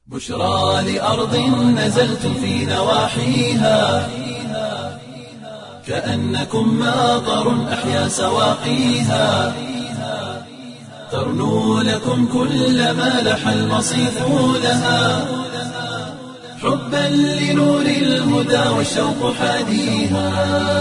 بشرى لأرض نزلتم في نواحيها كأنكم ماطر أحيا سواقيها ترنو لكم كل ما لح المصيف لها حبا لنور الهدى والشوق حاديها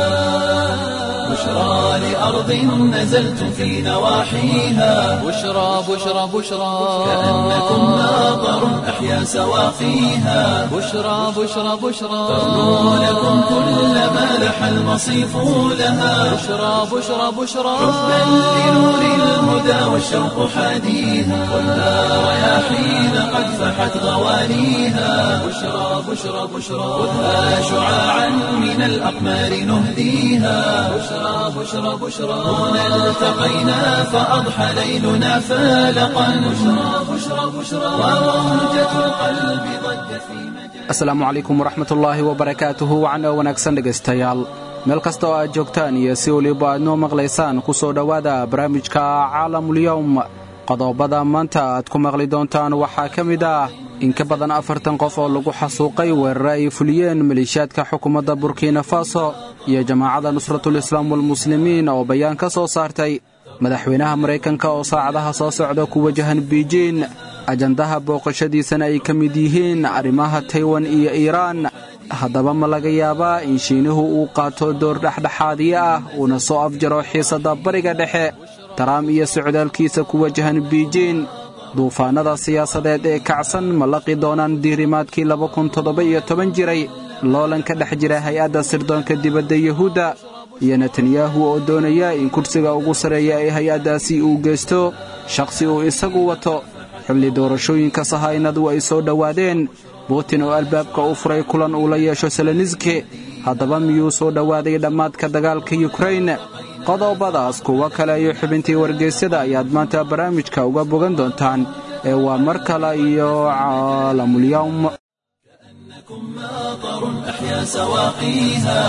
بشرى لأرض نزلتم في نواحيها بشرى بشرى بشرى كأنكم ماطر أحيا سواقيها بشرى بشرى بشرى ترنو لكم كل ما لح المصيف لها بشرى بشرى بشرى حبا لنور الهدى والشوق حاديها والنار رياحين قد فحت غوانيها بشرى بشرى بشرى خذها شعاعا من الأقمار نهديها بشرى بشرى بشرى هنا التقينا فأضحى ليلنا فالقا بشرى بشرى بشرى وموجة القلب ضجت في مجال asalaamu calaykum waraxmatullaahi wabarakaatuhu wacna wanaagsan dhegaystayaal meel kasta oo aad joogtaan iyo si weliba aad noo maqlaysaan ku soo dhowaada barnaamijka caalamulyowm qodobada maanta aad ku maqli doontaan waxaa ka mid ah in ka badan afartan qof oo lagu xasuuqay weerare ay fuliyeen maleeshiyaadka xukuumadda burkina faso iyo jamaacadda nusratulislaam walmuslimiin oo bayaan ka soo saartay madaxweynaha maraykanka oo saacadaha soo socda ku wajahan biijin ajandaha booqashadiisana ay ka mid yihiin arrimaha taywan iyo iiraan haddaba ma laga yaabaa in shiinuhu uu qaato door dhexdhexaadiye ah uuna soo afjaro xiisadda bariga dhexe taraam iyo socdaalkiisa ku wajahan biijin duufaannada siyaasadeed ee kacsan ma laqi doonaan diirimaadkii jiray loolan ka dhex jira hay-adda sirdoonka dibadda yuhuudda iyo netanyahu oo doonaya in kursiga ugu sarreeya ee hay-addaasi uu geysto shakhsi uu isagu wato xilli doorashooyinka sahaynadu ay soo dhowaadeen butin oo albaabka u furay kulan uu la yeesho seloniski haddaba miyuu soo dhowaaday dhammaadka dagaalka yukrain qodobadaas kuwo kale iyo xubintii wargeysyada ayaad maanta barnaamijka uga bogan doontaan ee waa mar kale iyo caalamulyowm إنكم ماطر أحيا سواقيها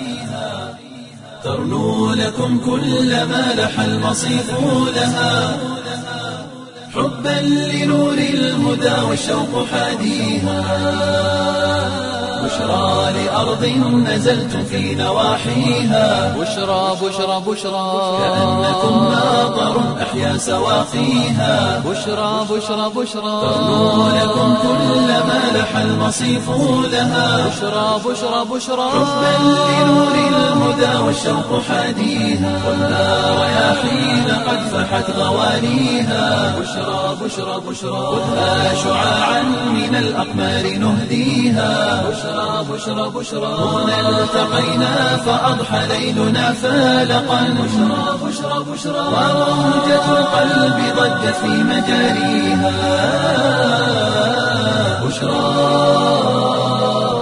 ترنو لكم كل ما لح المصيف لها حبا لنور الهدى والشوق حاديها بشرى لأرض نزلتم في نواحيها بشرى بشرى بشرى كأنكم ماطر أحيا سواقيها بشرى بشرى بشرى ترنو لكم كل ما لح المصيف لها بشرى بشرى بشرى حبا لنور الهدى والشوق حاديها والنار رياحين قد فحت غوانيها بشرى بشرى بشرى خذها شعاعا من الأقمار نهديها بشرى بشرى بشرى هنا التقينا فأضحى ليلنا فالقا بشرى بشرى بشرى وموجة القلب ضجت في مجاريها بشرى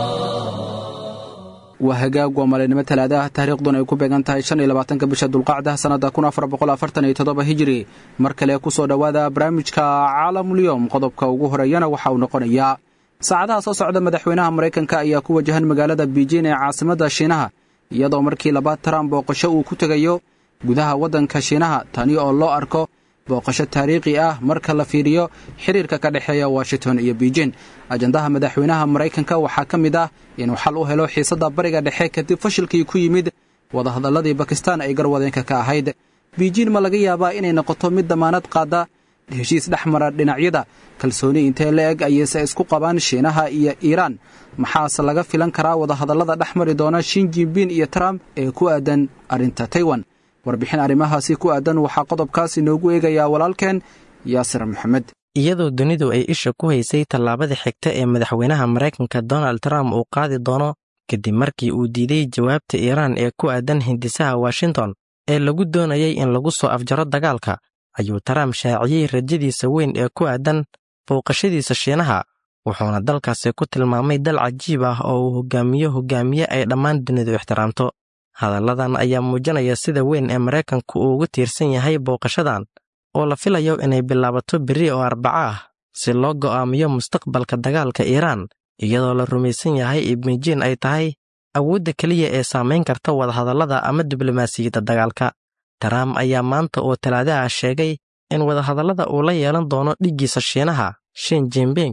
waa hagaag waa maalinimo talaada ah taariikhduna ay ku beegan tahay shan iyo labaatanka bisha dulqacda sannadda kun afar boqol afartan iyo toddoba hijiri mar kale ku soo dhowaada barnaamijka caalamulyowm qodobka ugu horeeyana waxa uu noqonayaa saacadaha soo socda madaxweynaha maraykanka ayaa ku wajahan magaalada biijin ee caasimadda shiinaha iyadoo markii labaad taran booqasho uu ku tegayo gudaha waddanka shiinaha tani oo loo arko booqasho taariikhi ah marka la fiiriyo xiriirka ka dhexeeya washington iyo biijin ajandaha madaxweynaha maraykanka waxaa ka mid ah inuu xal u helo xiisadda bariga dhexe kadib fashilkii ku yimid wadahadalladii bakistaan ay garwadeenka ka ahayd biijin ma laga yaabaa inay noqoto mid damaanad qaada heshiis dhex mara dhinacyada kalsooni intee la eg ayayse isku qabaan shiinaha iyo iiraan maxaase laga filan karaa wadahadallada dhex mari doona shin jinbin iyo trump ee ku aadan arrinta taiwan warbixin arrimahaasi ku aadan waxaa qodobkaas inoogu eegayaa walaalkeen yaasir maxamed iyadoo dunidu ay isha ku haysay tallaabada xigta ee madaxweynaha maraykanka donald trump uu qaadi doono kadib markii uu diiday jawaabta iiraan ee ku aadan hindisaha washington ee lagu doonayay in lagu soo afjaro dagaalka ayuu trump shaaciyey rajadiisa weyn ee ku aadan booqashadiisa shiinaha wuxuuna dalkaasi ku tilmaamay dal cajiib ah oo uu hogaamiyo hogaamiye ay dhammaan dunidu ixtiraamto hadalladan ayaa muujinaya sida weyn ee maraykanku uu ugu tiirsan yahay booqashadan oo la filayo inay bilaabato berri oo arbaco ah si loo go'aamiyo mustaqbalka dagaalka iiraan iyadoo la rumaysan yahay ibmijiin ay tahay awoodda keliya ee saamayn karta wadahadallada ama diblomaasiyadda dagaalka trump ayaa maanta oo talaadaha sheegay in wadahadallada uu la yeelan doono dhiggiisa shiinaha shin jinbing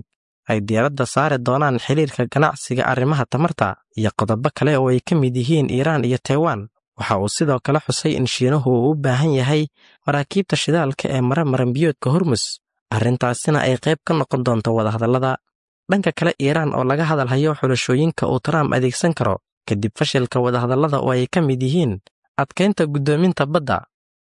ay diiradda saari doonaan xiriirka ganacsiga arrimaha tamarta iyo qodobo kale oo ay ka mid yihiin iiraan iyo taiwan waxa uu sidoo kale xusay in shiinuhu uu u baahan yahay maraakiibta shidaalka ee mara maranbiyoodka hormus arrintaasina ay qayb ka noqon doonto wadahadallada dhanka kale iiraan oo laga hadalhayo xulashooyinka uu trump adeegsan karo kadib fashilka wadahadallada oo ay ka mid yihiin adkaynta guddoominta badda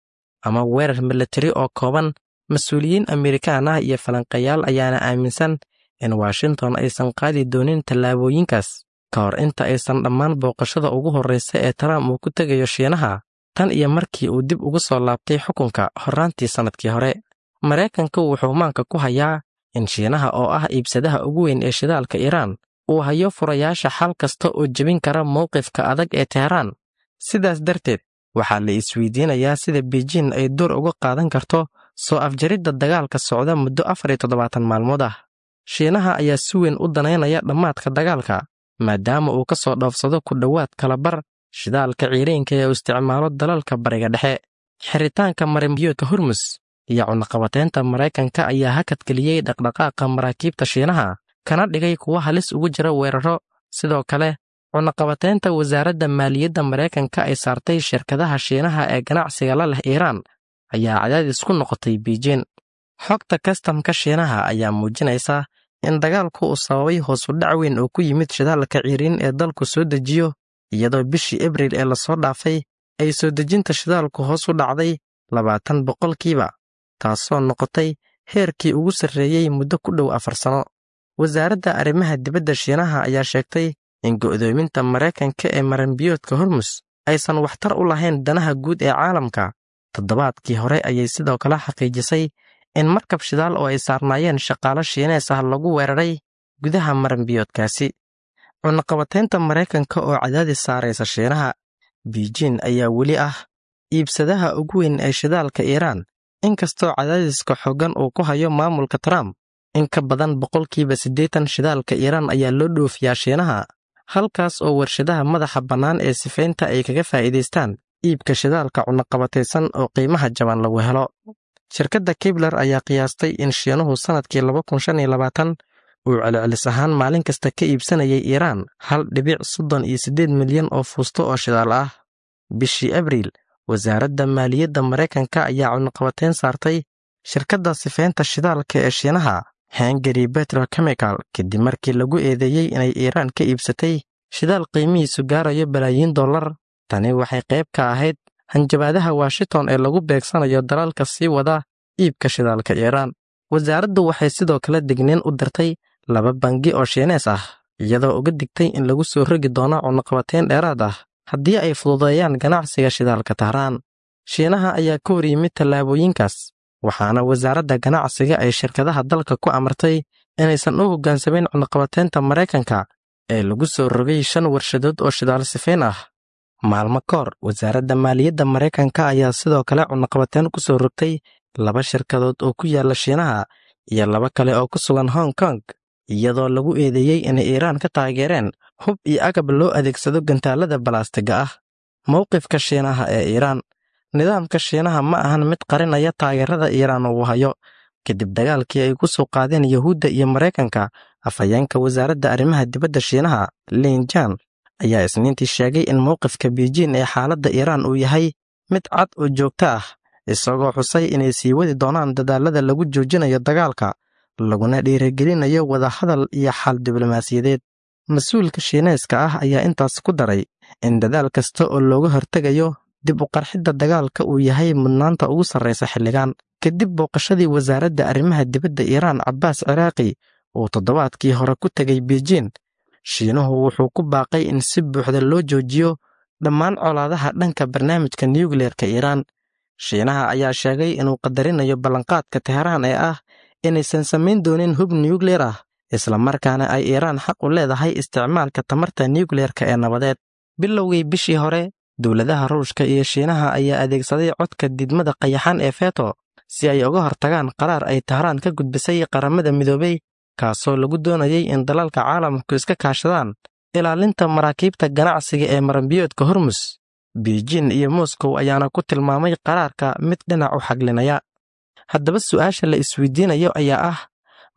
ama weerar milatari oo kooban mas-uuliyiin amerikaan ah iyo falanqayaal ayaana aaminsan in washington aysan qaadi doonin tallaabooyinkaas ka hor inta aysan dhammaan booqashada ugu horraysa ee trump uu ku tegayo shiinaha tan iyo markii uu dib ugu soo laabtay xukunka horraantii sannadkii hore maraykanka wuxuu maanka ku hayaa in shiinaha oo ah iibsadaha ugu weyn ee shidaalka iiraan uu hayo furayaasha xal kasta oo jebin kara mowqifka adag ee teheraan sidaas darteed waxaa la isweydiinayaa sida beijin ay door uga qaadan karto soo afjaridda dagaalka socda muddo afar iyo toddobaatan maalmood ah shiinaha ayaa si weyn u danaynaya dhammaadka dagaalka maadaama uu ka soo dhoofsado ku dhowaad kalabar shidaalka ciiriinka ee uu isticmaalo dalalka bariga dhexe xiritaanka marinbiyoodka hormus iyo cunaqabateynta maraykanka ayaa hakadgeliyey dhaqdhaqaaqa maraakiibta shiinaha kana dhigay kuwa halis ugu jira weeraro sidoo kale cunaqabateynta wasaaradda maaliyadda maraykanka ay saartay shirkadaha shiinaha ee ganacsiga la leh iiraan ayaa cadaadis ku noqotay biijin xogta kastamka shiinaha ayaa muujinaysa in dagaalku uu sababay hoosudhac weyn oo ku yimid shidaalka ciiriin ee dalku soo dejiyo iyadoo bishii abriil ee lasoo dhaafay ay soo dejinta shidaalku hoos u dhacday labaatan boqolkiiba taasoo noqotay heerkii ugu sarreeyey muddo ku dhow afar sano wasaaradda arrimaha dibadda shiinaha ayaa sheegtay in go'doominta maraykanka ee maranbiyoodka hormus aysan waxtar u lahayn danaha guud ee caalamka toddobaadkii hore ayay sidoo kale xaqiijisay in markab shidaal oo ay saarnaayeen shaqaalo shiinees ah lagu weeraray gudaha maranbiyoodkaasi cunaqabateynta maraykanka oo cadaadis saaraysa shiinaha biijin ayaa weli ah iibsadaha ugu weyn ee shidaalka iiraan inkastoo cadaadiska xoogan uu ku hayo maamulka trump in ka badan boqolkiiba siddeetan shidaalka iiraan ayaa loo dhoofiyaa shiinaha halkaas oo warshadaha madaxa bannaan ee sifaynta ay kaga faa'iidaystaan iibka shidaalka cunaqabataysan oo qiimaha jaban lagu helo shirkadda kibler ayaa qiyaastay in shiinuhu sannadkii laba kun shan iyo labaatan uu celcelis ahaan maalin kasta ka iibsanayay iiraan hal dhibic soddon iyo siddeed milyan oo fuusto oo shidaal ah bishii abriil wasaaradda maaliyadda maraykanka ayaa cunaqabateyn saartay shirkadda sifaynta shidaalka ee shiinaha hengari betrochemical kadib markii lagu eedeeyey inay iiraan ka iibsatay shidaal qiimihiisu gaarayo balaayiin dollar tani waxay qayb ka ahayd hanjabaadaha washington ee lagu beegsanayo dalalka sii wada iibka shidaalka iiraan wasaaraddu waxay sidoo kale digniin u dirtay laba bangi oo shiinees ah iyadoo uga digtay in lagu soo rogi doono cunaqabateyn dheeraad ah haddii ay fududeeyaan ganacsiga shidaalka tahraan shiinaha ayaa ka hor yimid tallaabooyinkaas waxaana wasaaradda ganacsiga ay shirkadaha dalka ku amartay inaysan u hoggaansameyn cunaqabateynta maraykanka ee lagu soo rogay shan warshadood oo shidaal sifayn ah maalmo ka hor wasaaradda maaliyadda maraykanka ayaa sidoo kale cunaqabateyn ku soo rogtay laba shirkadood oo ku yaalla shiinaha iyo laba kale oo ku sugan hong kong iyadoo lagu eedeeyey inay iiraan ka taageereen hub iyo agab loo adeegsado gantaalada balaastiga ah mowqifka shiinaha ee iiraan nidaamka shiinaha ma ahan mid qarinaya taageerada iiraan uu hayo kadib dagaalkii ay ku soo qaadeen yuhuudda iyo maraykanka afhayeenka wasaaradda arrimaha dibadda shiinaha linjan ayaa isniintii sheegay in mowqifka biijin ee xaaladda iiraan uu yahay mid cad oo joogto ah isagoo xusay inay sii wadi doonaan dadaalada lagu joojinayo dagaalka laguna dhiirigelinayo wadahadal iyo xal diblomaasiyadeed mas-uulka shiineeska ah ayaa intaas ku daray in dadaal kasta oo looga hortegayo dib u qarxidda dagaalka uu yahay mudnaanta ugu sarraysa xilligan kadib booqashadii wasaaradda arrimaha dibadda iiraan cabbaas ciraaqi uu toddobaadkii hore ku tegay biijin shiinuhu wuxuu ku baaqay in si buuxda loo joojiyo dhammaan colaadaha dhanka barnaamijka nukliyeerka iiraan shiinaha ayaa sheegay inuu qadarinayo ballanqaadka teheraan ee ah inaysan samayn doonin hub nukliyer ah islamarkaana ay iiraan xaq u leedahay isticmaalka tamarta nukliyeerka ee nabadeed bilowgii bishii hore dowladaha ruushka iyo shiinaha ayaa adeegsaday codka didmada qayaxan ee feto si ay uga hortagaan qaraar ay tahraan ka gudbisay qaramada midoobey kaasoo lagu doonayay in dalalka caalamku iska kaashadaan ilaalinta maraakiibta ganacsiga ee maranbiyoodka hormus biijin iyo moskow ayaana ku tilmaamay qaraarka mid dhinac u xaglinaya haddaba su'aasha la isweydiinayo ayaa ah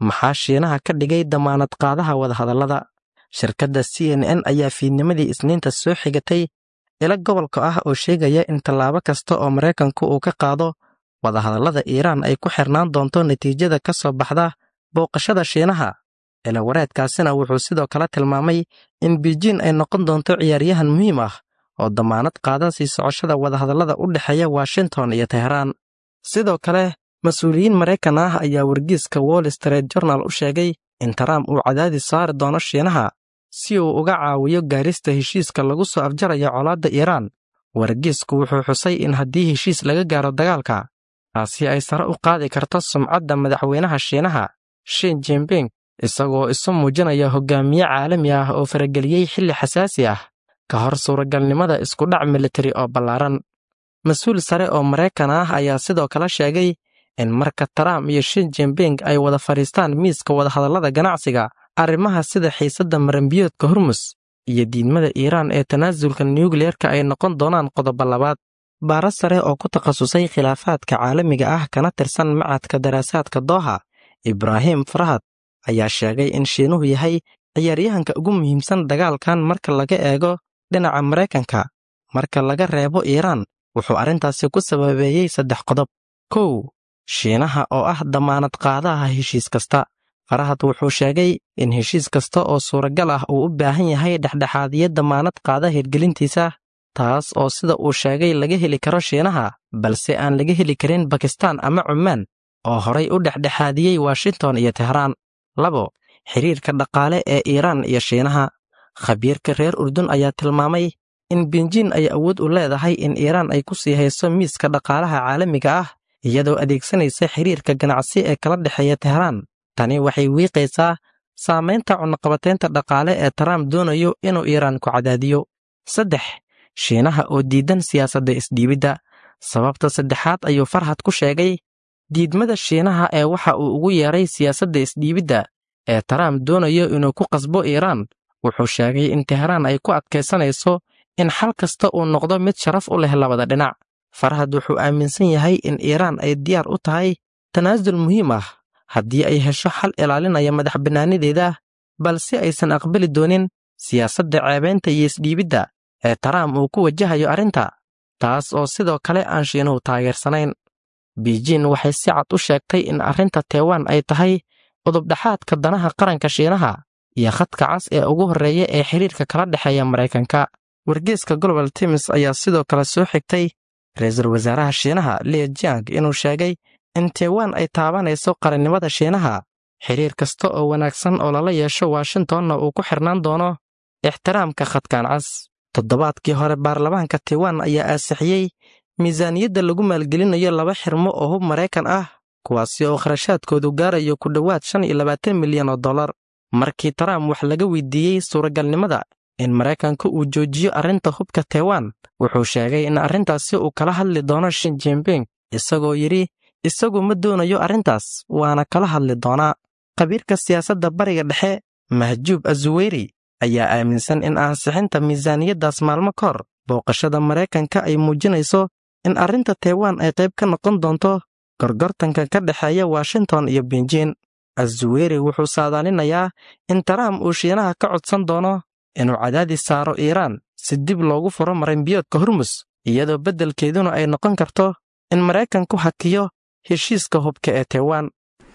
maxaa shiinaha ka dhigay damaanad qaadaha wadahadallada shirkadda c n n ayaa fiidnimadii isniinta soo xigatay ilo gobolka ah oo sheegaya in tallaabo kasta oo maraykanku uu ka qaado wadahadallada iiraan ay ku xirnaan doonto natiijada ka soo baxda booqashada shiinaha ilawareedkaasina wuxuu sidoo kale tilmaamay in biijin ay noqon doonto ciyaaryahan muhiim ah oo damaanad qaada sii socoshada wadahadallada u dhexeeya washington iyo teheraan sidoo kale mas-uuliyiin maraykan ah ayaa wargiiska wall street journal u sheegay in trump uu cadaadis saari doono shiinaha si uu uga caawiyo gaarista heshiiska lagu soo afjarayo colaadda iiraan wargiisku wuxuu xusay in haddii heshiis laga gaaro dagaalka taasi ay sare u qaadi karto sumcadda madaxweynaha shiinaha shin jimbing isagoo isu muujinaya hogaamiye caalami ah oo farageliyey xilli xasaasi ah ka hor suuragalnimada iskudhac militari oo ballaaran mas-uul sare oo maraykan ah ayaa sidoo kale sheegay in marka trump iyo shin jimbing ay wada fadhiistaan miiska wadahadallada ganacsiga arrimaha sida xiisadda marambiyoodka hormus iyo diidmada iiraan ee tanaasulka nukliyeerka ay noqon doonaan qodobo labaad baaro sare oo ku takhasusay khilaafaadka caalamiga ah kana tirsan macadka daraasaadka dooha ibraahim farahad ayaa sheegay in shiinuhu yahay ciyaaryahanka ugu muhiimsan dagaalkan marka laga eego dhinaca maraykanka marka laga reebo iiraan wuxuu arrintaasi ku sababeeyey saddex qodob kow shiinaha oo ah damaanad qaadaha heshiis kasta farahad wuxuu sheegay in heshiis kasta oo suuragal ah uu u baahan yahay dhexdhexaadiyo damaanad qaada hirgelintiisa taas oo sida uu sheegay laga heli karo shiinaha balse aan laga heli karin bakistaan ama cumaan oo horay u dhexdhexaadiyey washington iyo tehraan labo xiriirka dhaqaale ee iiraan iyo shiinaha khabiirka reer urdun ayaa tilmaamay in binjin ay awood u leedahay in iiraan ay ku sii hayso miiska dhaqaalaha caalamiga ah iyadoo adeegsanaysa xiriirka ganacsi ee kala dhexeeya tehraan tani waxay wiiqaysaa saamaynta cunaqabateynta dhaqaale ee trump doonayo inuu iiraan ku cadaadiyo saddex shiinaha oo diidan siyaasadda isdhiibidda sababta saddexaad ayuu farhad ku sheegay diidmada shiinaha ee waxa uu ugu yeeray siyaasadda isdhiibidda ee trump doonayo inuu ku qasbo iiraan wuxuu sheegay in tehraan ay ku adkaysanayso in xal kasta uu noqdo mid sharaf u leh labada dhinac farhad wuxuu aaminsan yahay in iiraan ay diyaar u tahay tanaasul muhiim ah haddii ay hesho xal ilaalinaya madax bannaanideeda balse aysan aqbali doonin siyaasadda ceebaynta iyo isdhiibidda ee trump uu ku wajahayo arrinta taas oo sidoo kale aan shiinuhu taageersanayn biijin waxay si cad u sheegtay in arrinta tewan ay tahay udubdhaxaadka danaha qaranka shiinaha iyo khadka cas ee ugu horreeya ee xiriirka kala dhexeeya maraykanka wargeeska global tims ayaa sidoo kale soo xigtay ra-iisul wasaaraha shiinaha lia jiang inuu sheegay in tewan ay taabanayso qarannimada shiinaha xiriir kasta oo wanaagsan oo lala yeesho washingtonna uu ku xirnaan doono ixtiraamka khadkan cas toddobaadkii hore baarlamaanka tewan ayaa aasixiyey miisaaniyadda lagu maalgelinayo laba xirmo oo hub maraykan ah kuwaasi oo kharashaadkoodu gaarayo ku dhowaad shan iyo labaatan milyan oo dollar markii trump wax laga weydiiyey suuragalnimada in maraykanka uu joojiyo arrinta hubka tewan wuxuu sheegay in arrintaasi uu kala hadli doono shin jimbing isagoo yidhi isagu ma doonayo arrintaas waana kala hadli doonaa khabiirka siyaasadda bariga dhexe mahjuub azuweyri ayaa aaminsan in ansixinta miisaaniyaddaas maalmo ka hor booqashada maraykanka ay muujinayso in arrinta tewan ay qayb ka noqon doonto gorgortanka ka dhexeeya washington iyo benjin azuweyri wuxuu saadaalinayaa in trump uu shiinaha ka codsan doono inuu cadaadis saaro iiraan si dib loogu furo marinbiyoodka hormus iyadoo beddelkeeduna ay noqon karto in maraykanku hakiyo heshiiska hubka ee tewan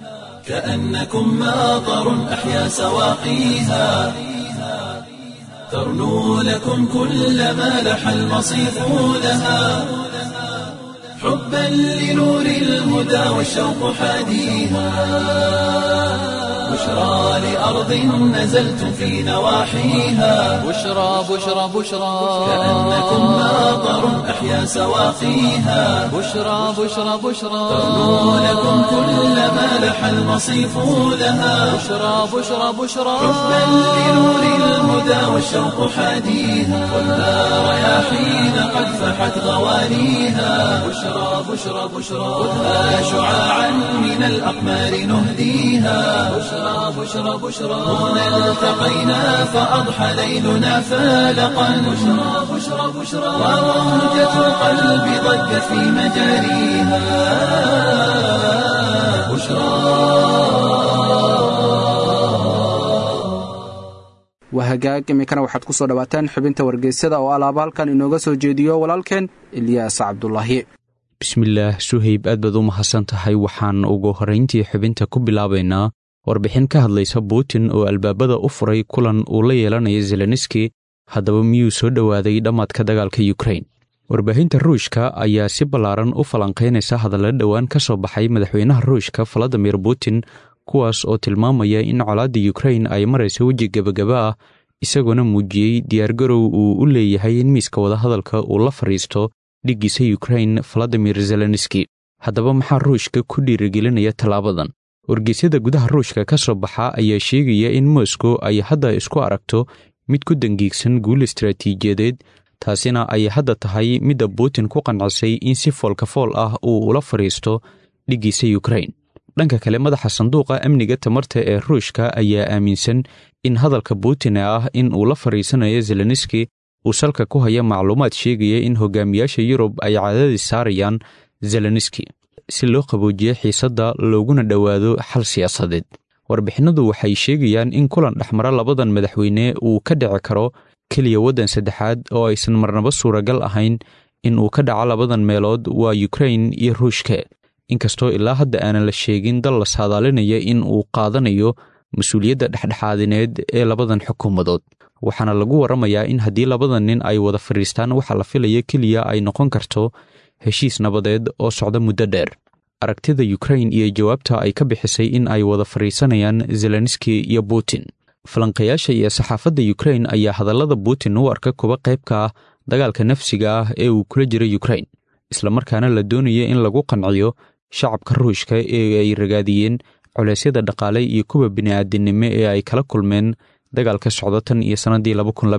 كأنكم ماطر أحيا سواقيها ترنو لكم كل ما لح المصيف لها حبا لنور الهدى والشوق حاديها بشرى لأرض نزلتم في نواحيها بشرى بشرى بشرى كأنكم ماطر أحيا سواقيها بشرى بشرى بشرى ترنو لكم كل ما لح المصيف لها بشرى بشرى بشرى حبا لنور الهدى والشوق حاديها والنار رياحين قد فحت غوانيها بشرى بشرى بشرى خذها شعاعا من الأقمار نهديها بشرى بشرى بشرى هنا التقينا فأضحى ليلنا فالقا بشرى بشرى بشرى وروجة القلب ضجت في مجاريها بشرى waa hagaag iminkana waxaad ku soo dhawaataan xubinta wargeysyada oo alaaba halkan inooga soo jeediyo walaalkeen ilyaas cabdulaahi bismillaah suhayb aad baad u mahadsan tahay waxaan ugu horrayntii xubinta ku bilaabaynaa warbixin ka hadlaysa buutin oo albaabada u furay kulan uu la yeelanaya zelenski haddaba miyuu soo dhowaaday dhammaadka dagaalka yukrain warbaahinta ruushka ayaa si ballaaran u falanqaynaysa hadalla dhowaan ka soo baxay madaxweynaha ruushka valadimir putin kuwaas oo tilmaamaya in colaadda yukrain ay marayso weji gebagaba ah isagoona muujiyey diyaargarow uu u leeyahay in miiska wadahadalka uu la fadhiisto dhiggiisa yukrain valadimir zelenski haddaba maxaa ruushka ku dhiirigelinaya tallaabadan wargeysyada gudaha ruushka ka soo baxa ayaa sheegaya in moscow ay hadda isku aragto mid ku dangiigsan guul istaraatiijiyadeed taasina ay hadda tahay midda putin ku qancisay in si foolkafool ah uu ula fadhiisto dhiggiisa yukrain dhanka kale madaxa sanduuqa amniga tamarta ee ruushka ayaa aaminsan in hadalka putin ee ah in uu la fadhiisanayo zelenski uu salka ku haya macluumaad sheegaya in hogaamiyaasha yurub ay cadaadis saarayaan zelenski si loo qaboojiyo xiisadda looguna dhowaado xal siyaasadeed warbixinadu waxay sheegayaan in kulan dhexmara labadan madaxweyne uu ka dhici karo keliya waddan saddexaad oo aysan marnaba suuragal ahayn in uu ka dhaco labadan meelood waa yukrain iyo ruushka inkastoo ilaa hadda aanan la sheegin dal la saadaalinaya in uu qaadanayo mas-uuliyadda dhexdhexaadineed ee labadan xukuumadood waxaana lagu warramayaa in haddii labadan nin ay wada fadhiistaan waxa la filaya keliya ay noqon karto heshiis nabadeed oo socda muddo dheer aragtida yukrain iyo jawaabta ay ka bixisay in ay wada fadhiisanayaan zelenski iyo putin falanqayaasha iyo saxaafadda yukrain ayaa hadallada putin u arka kuwa qayb ka ah dagaalka nafsiga ah ee uu kula jiro yukrain islamarkaana la doonaya in lagu qanciyo shacabka ruushka ee ay ragaadiyeen culeysyada dhaqaale iyo kuwa bini'aadinimo ee ay kala kulmeen dagaalka socda tan iyo sannaddii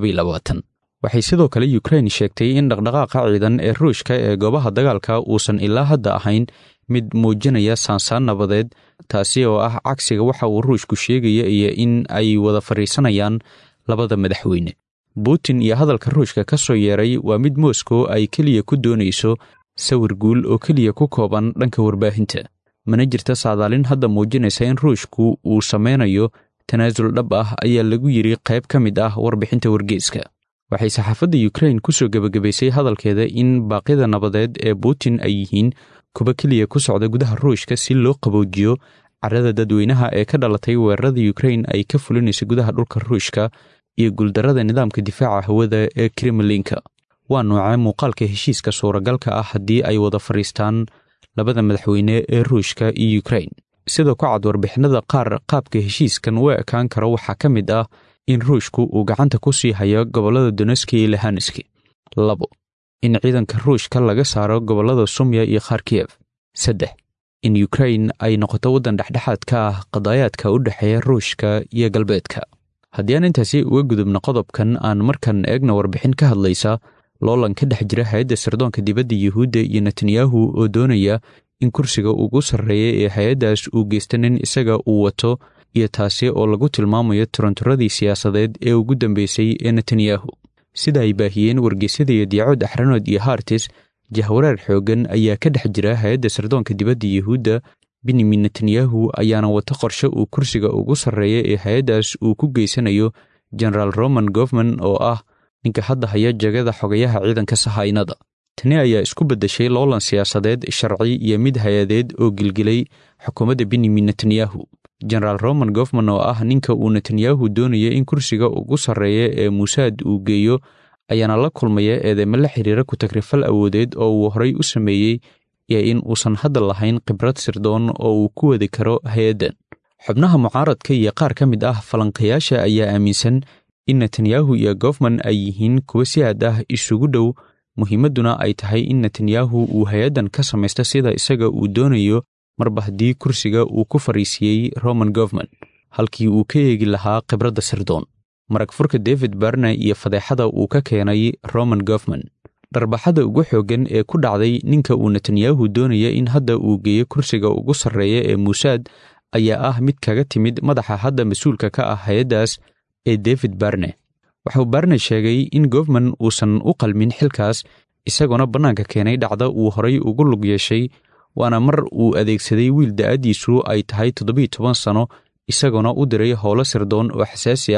waxay sidoo kale yukrain sheegtay in dhaqdhaqaaqa ciidan ee ruushka ee goobaha dagaalka uusan ilaa hadda ahayn mid muujinaya saansaan nabadeed taasi oo ah cagsiga waxa uu ruushku sheegaya iyo in ay wada fadhiisanayaan labada madaxweyne putin iyo hadalka ruushka ka soo yeeray waa mid moscow ay keliya ku doonayso sawir guul oo keliya ku kooban dhanka warbaahinta mana jirta saadaalin hadda muujinaysa in ruushku uu samaynayo tanaasul dhab ah ayaa lagu yidhi qayb ka mid ah warbixinta wargeeska waxay saxaafadda yukrain ku soo gebagabaysay hadalkeeda in baaqyada nabadeed ee putin ay yihiin kuwa keliya ku socda gudaha ruushka si loo qaboojiyo carada dadweynaha ee ka dhalatay weerarada yukrain ay ka fulinaysa gudaha dhulka ruushka iyo guuldarrada nidaamka difaaca hawada ee kremlinka waa noocee muuqaalka heshiiska suuragalka ah haddii ay wada fadhiistaan labada madaxweyne ee ruushka iyo yukrain sida ku cad warbixinada qaar qaabka heshiiskan u ekaan karo waxaa ka mid ah in ruushku uu gacanta ku sii hayo gobollada doneski iyo lahaneski labo in ciidanka ruushka laga saaro gobollada sumya iyo kharkiyef saddex in yukrain ay noqoto waddan dhexdhexaad ka ah qadaayaadka u dhexeeya ruushka iyo galbeedka haddii aan intaasi uga gudubno qodobkan aan markan eegna warbixin ka hadlaysa loolan ka dhex jira hay-adda sirdoonka dibadda yuhuudda iyo netanyahu oo doonaya in kursiga ugu sarreeya ee hay-addaas uu geysta nin isaga uu wato iyo taasi oo lagu tilmaamayo turanturadii siyaasadeed ee ugu dambeysay ee netanyahu sida ay baahiyeen wargeysyada iyo diyacood axranood iyo hartis jahwareer xooggan ayaa ka dhex jira hay-adda sirdoonka dibadda yuhuudda benyamin netanyahu ayaana wata qorshe uu kursiga ugu sarreeya ee hay-addaas uu ku geysanayo genaraal roman gofman oo ah ninka hadda haya jagada xogayaha ciidanka sahaynada tani ayaa isku beddeshay loolan siyaasadeed sharci iyo mid hay-adeed oo gilgilay xukuumadda benyamin netanyahu genaraal roman gofman oo ah ninka uu netanyahu doonaya in kursiga ugu sarreeya ee muusaad uu geeyo ayaana la kulmaya eedeymo la xiriira ku-tagrifal awoodeed oo uu horay u sameeyey iyo in uusan hadda lahayn khibrad sirdoon oo uu ku wadi karo hay-addan xubnaha mucaaradka iyo qaar ka mid ah falanqayaasha ayaa aaminsan in netanyahu iyo gofman ay yihiin kuwa si aad ah isugu dhow muhiimadduna ay tahay in netanyahu uu hay-addan ka samaysta sida isaga uu doonayo marba haddii kursiga uu ku fariisiiyey roman gofman halkii uu ka eegi lahaa khibradda sirdoon marag furka david barne iyo fadeexada uu ka keenay roman gofman dharbaxada ugu xooggan ee ku dhacday ninka uu netanyahu doonaya in hadda uu geeyo kursiga ugu sarreeya ee muusaad ayaa ah mid kaga timid madaxa hadda mas-uulka ka ah hay-addaas ee david barne wuxuu barne sheegay in gofman uusan u qalmin xilkaas isagoona bannaanka keenay dhacda uu horay ugu lug yeeshay waana mar uu adeegsaday wiil da'addiisu ay tahay toddobiyo toban sano isagoona u diray howlo sirdoon oo xasaasi ah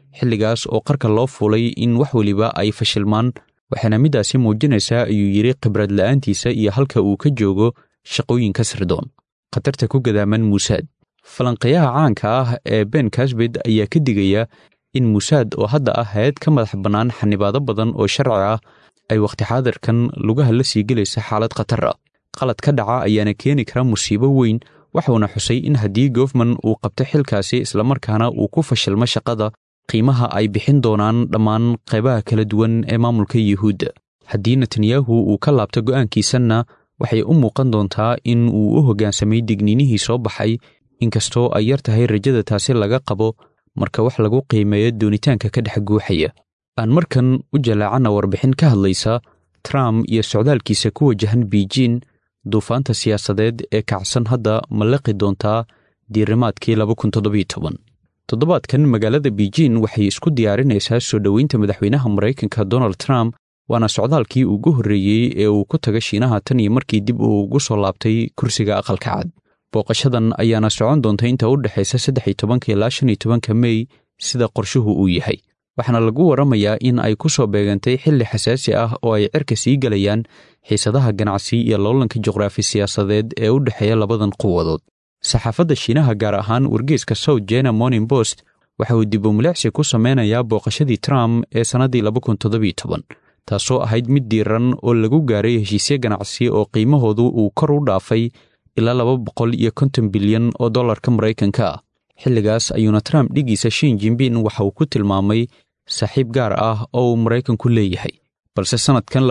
xilligaas oo qarka loo fuulay in wax weliba ay fashilmaan waxaana middaasi muujinaysaa ayuu yidhi khibrad la'aantiisa iyo halka uu ka joogo shaqooyinka sirdoon khatarta ku gadaaman muusaad falanqeeyaha caanka ah ee ben kasbed ayaa ka digaya in muusaad oo hadda ah hay-ad ka madax bannaan xanibaado badan oo sharci ah ay wakhti xaadirkan lugaha la sii gelaysa xaalad khatar ah qalad ka dhaca ayaana keeni kara musiibo weyn waxuuna xusay in haddii gofman uu qabto xilkaasi islamarkaana uu ku fashilmo shaqada qiimaha ay bixin doonaan dhammaan qaybaha kala duwan ee maamulka yuhuudda haddii netanyahu uu ka laabto go'aankiisanna waxay u muuqan doontaa in uu u hoggaansamay digniinihii soo baxay inkastoo ay yar tahay rajada taasi laga qabo marka wax lagu qiimeeyo doonitaanka ka dhex guuxaya aan markan u jalaacanna warbixin ka hadlaysa trump iyo socdaalkiisa ku wajahan beijin duufaanta siyaasadeed ee kacsan hadda ma liqi doontaa diirimaadkii toddobaadkan magaalada beijin waxay isku diyaarinaysaa soo dhoweynta madaxweynaha maraykanka donald trump waana socdaalkii ugu horreeyey ee uu ku taga shiinaha tan iyo markii dib uu ugu soo laabtay kursiga aqalka cad booqashadan ayaana socon doonta inta u dhexaysa saddex iyo tobanka ilaa shan iyo tobanka mey sida qorshuhu uu yahay waxaana lagu warramayaa in ay ku soo beegantay xilli xasaasi ah oo ay cirka sii gelayaan xiisadaha ganacsi iyo loolanka juqraafi siyaasadeed ee u dhexeeya labadan quwadood saxaafadda shiinaha gaar ahaan wargeyska south jena morning post waxa uu dib u milicsi ku sameynayaa booqashadii trump ee sannaddii taasoo ahayd mid diiran oo lagu gaaray heshiisye ganacsi oo qiimahoodu uu kor u dhaafay ilaa laba boqol iyo konton bilyan oo dollarka maraykanka ah xilligaas ayuuna trump dhigiisa shin jimbin waxa uu ku tilmaamay saaxiib gaar ah oo uu maraykanku leeyahay balse sannadkan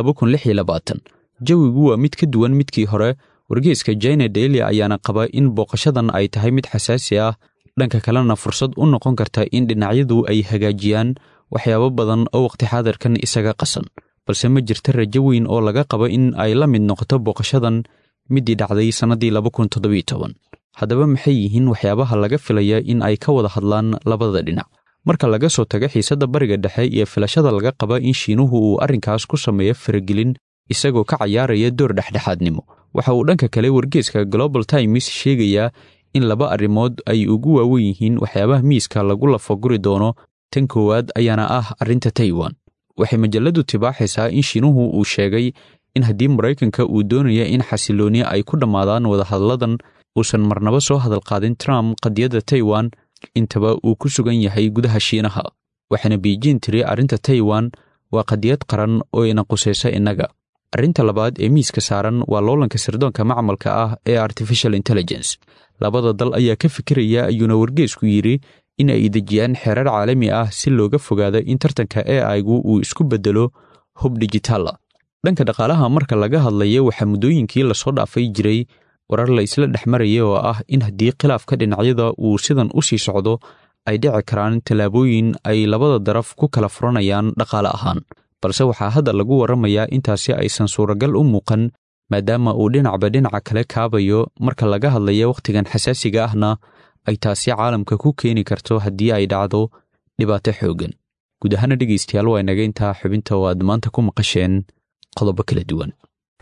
jawigu waa mid ka duwan midkii hore wargeyska jina daily ayaana qaba in booqashadan ay tahay mid xasaasi ah dhanka kalena fursad u noqon karta in dhinacyadu ay hagaajiyaan waxyaabo badan oo wakhti xaadirkan isaga qasan balse ma jirta rajo weyn oo laga qabo in ay la mid noqoto booqashadan middii dhacday sannaddii haddaba maxay yihiin waxyaabaha laga filaya in ay ka wada hadlaan labada dhinac marka laga soo tago xiisadda bariga dhexe iyo filashada laga qaba in shiinuhu uu arrinkaas ku sameeyo faragelin isagoo ka cayaaraya door dhexdhexaadnimo waxa uu dhanka kale wargeeska global times sheegayaa in laba arrimood ay ugu waawen yihiin waxyaabaha miiska lagu lafaguri doono tan koowaad ayaana ah arrinta taiwan waxay majalladu tibaaxaysaa in shiinuhu uu sheegay in haddii maraykanka uu doonaya in xasilooni ay ku dhammaadaan wadahadladan uusan marnaba soo hadalqaadin trump qadiyadda taiwan intaba uu ku sugan yahay gudaha shiinaha waxaana beijin tiri arrinta taiwan waa qadiyad qaran oo ina qusaysa innaga arrinta labaad ee miiska saaran waa loolanka sirdoonka macmalka ah ee artificial intelligence labada dal ayaa ka fikiraya ayuuna wargeesku yidhi in ay dejiyaan xeerar caalami ah si looga fogaado in tartanka e aigu uu isku beddelo hub dijitaala dhanka dhaqaalaha marka laga hadlaya waxaa muddooyinkii lasoo dhaafay jiray warar la isla dhex maraya oo ah in haddii khilaafka dhinacyada uu sidan u sii socdo ay dhici karaan tallaabooyin ay labada daraf ku kala furanayaan dhaqaale ahaan balse waxaa hadda lagu warramayaa intaasi aysan suuragal u muuqan maadaama uu dhinacba dhinaca kale kaabayo marka laga hadlaya wakhtigan xasaasiga ahna ay taasi caalamka ku keeni karto haddii ay dhacdo dhibaato xooggan guud ahaana dhegaystayaal waa inaga intaa xubinta oo aad maanta ku maqasheen qodobo kala duwan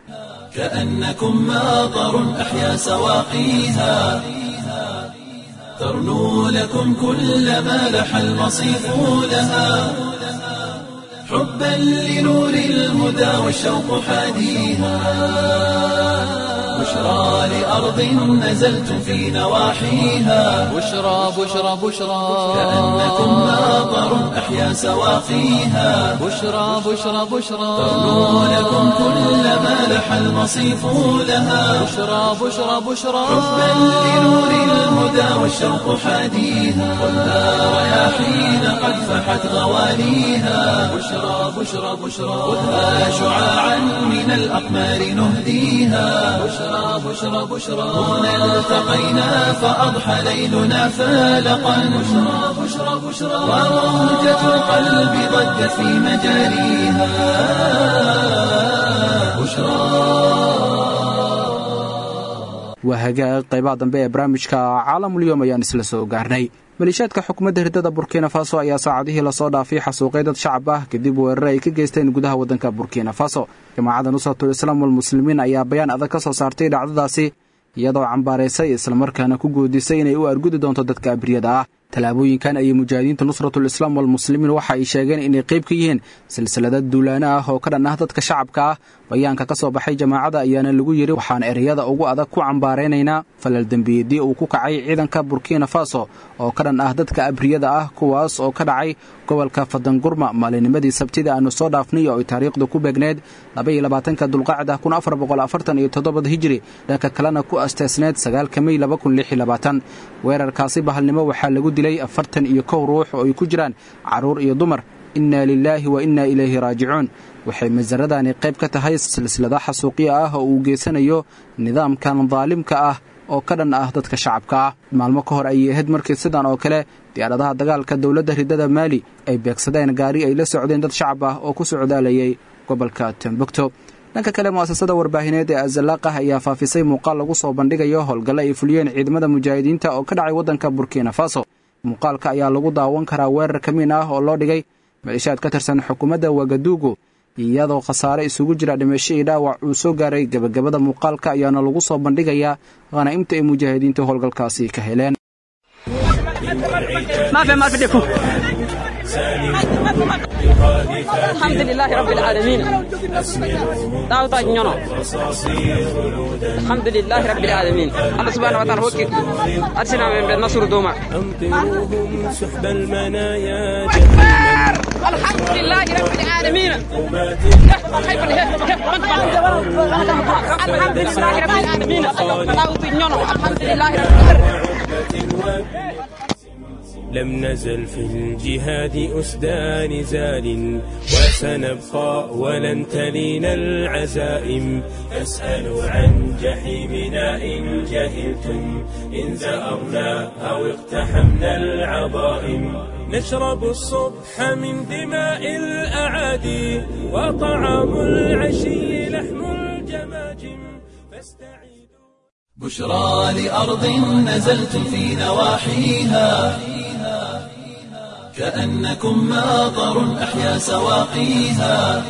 كأنكم ماطر أحيا سواقيها ترنو لكم كل ما لح المصيف لها حبا لنور الهدى والشوق حاديها بشرى لأرض نزلتم في نواحيها بشرى بشرى بشرى كأنكم ماطر أحيا سواقيها بشرى بشرى بشرى ترنو لكم كل ما لح المصيف لها بشرى بشرى بشرى حبا لنور الهدى والشوق حاديها والنار رياحين قد فحت غواليها بشرى بشرى بشرى خذها شعاعا من الأقمار نهديها بشرى بشرى بشرى هنا التقينا فأضحى ليلنا فالقا بشرى بشرى بشرى وروجة القلب ضجت في مجاريها بشرى waa hagaag qaybaha dambe ee barnaamijka caalamulyoom ayaan isla soo gaarnay maliishaadka xukuumadda hirdada burkina faso ayaa saacadihii lasoo dhaafay xasuuqay dad shacab ah kadib weerar ay ka geysteen gudaha waddanka burkina faso jamaacadda nusratul islaam walmuslimiin ayaa bayaan adag ka soo saartay dhacdadaasi iyadoo cambaaraysay islamarkaana ku guudisay inay u argudi doonto dadka abriyada ah tallaabooyinkan ayay mujaahidiinta nusratul islaam walmuslimiin waxa ay sheegeen inay qayb ka yihiin silsilada duulaano ah oo ka dhan ah dadka shacabka ah bayaanka ka soo baxay jamaacada ayaana lagu yidhi waxaan ereyada ugu adag ku cambaaraynaynaa falal dembiyeedii uu ku kacay ciidanka burkina faso oo ka dhan ah dadka abriyada ah kuwaas oo ka dhacay gobolka fadangurma maalinimadii sabtida aanu soo dhaafnay oo ay taariikhdu ku beegneed labaatanka dulqacda kun afar boqol afartan iyo toddobada hijiri dhanka kalena ku asteesneed sagaalka mey laba kun lix iyo labaatan weerarkaasi bahalnimo waxaa lagu dilay afartan iyo kow ruux oo ay ku jiraan carruur iyo dumar innaa lilaahi wa innaa ilayhi raajicuun waxay masaradani qayb ka tahay silsilada xasuuqyo ah oo uu geysanayo nidaamkan daalimka ah oo ka dhan ah dadka shacabka ah maalmo ka hor ayay ahayd markii sidan oo kale diyaaradaha dagaalka dowladda ridada maali ay beegsadeen gaari ay la socdeen dad shacab ah oo ku socdaalayay gobolka tembukto dhanka kale mu'asasada warbaahineed ee azalaaqah ayaa faafisay muuqaal lagu soo bandhigayo howlgalle ay fuliyeen ciidamada mujaahidiinta oo ka dhacay waddanka burkina faso muuqaalka ayaa lagu daawan karaa weerar kamiin ah oo loo dhigay maleeshiyaad ka tirsan xukuumadda wagaduugu iyadoo khasaare isugu jira dhimasho iyo dhaawac uu soo gaaray gebagabada muuqaalka ayaana lagu soo bandhigayaa khanaa'imta ay mujaahidiinta howlgalkaasi ka heleen الحمد لله رب العالمين دعوة نيونو الحمد لله رب العالمين الله سبحانه وتعالى هو أرسلنا من بالنصر دوما أمطروهم سحب المنايا الحمد لله رب العالمين الحمد لله رب العالمين دعوة نيونو الحمد لله رب العالمين لم نزل في الجهاد أسدى نزال وسنبقى ولن تلينا العزائم فاسألوا عن جحيمنا إن جهلتم إن زأرنا أو اقتحمنا العظائم نشرب الصبح من دماء الأعادي وطعام العشي لحم الجماجم فاستعيدوا بشرى لأرض نزلتم في نواحيها كأنكم ماطر أحيا سواقيها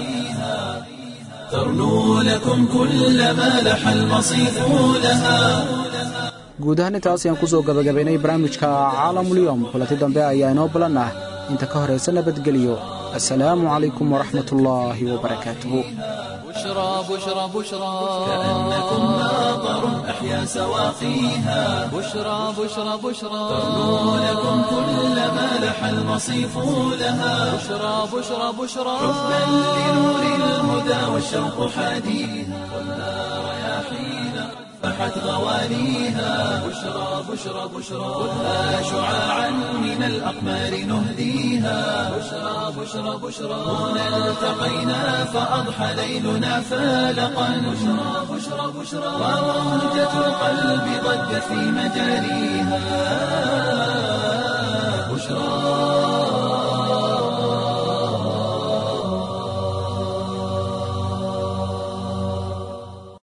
ترنو لكم كل ما لح المصيف لها guud ahaan intaas ayaan kusoo gabagabaynay barnaamijka caalamulyoom kulanti dambe ayaa inoo balan ah inta ka horaysa nabadgeliyo assalaamu calaykum waraxmat ullaahi wabarakaatuhu بشرى بشرى بشرى كأنكم ماطر أحيا سواقيها بشرى بشرى بشرى ترنو لكم كل ما لح المصيف لها بشرى بشرى بشرى حبا لنور الهدى والشوق حاديها والنار رياحين فحت غوانيها بشرى بشرى بشرى خذها شعاعا من الأقمار نهديها بشرى بشرى بشرى هنا التقينا فأضحى ليلنا فالقا بشرى بشرى بشرى وروجة القلب ضجت في مجاريها بشرى